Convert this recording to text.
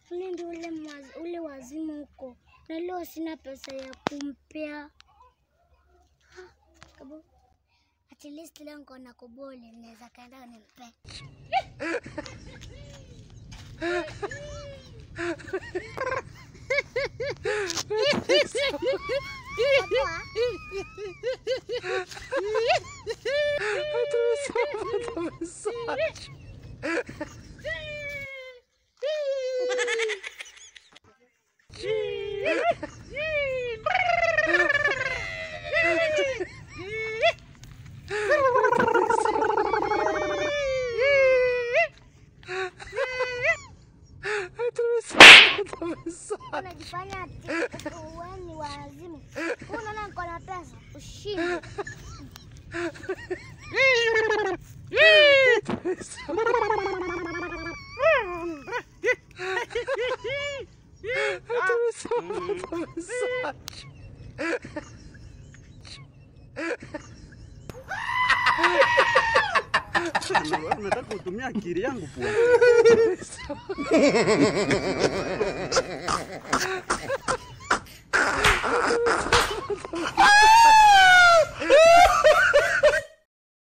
ule ndio ule, maz- ule wazimu huko, na leo sina pesa ya kumpea. Ha, kabu. At least leo niko na kuboli, naweza kaenda nimpe. Poa. Unajifanya ati wewe ni wazimu. Wewe Unaona niko na pesa, ushinde. Nataka kutumia akili yangu pua.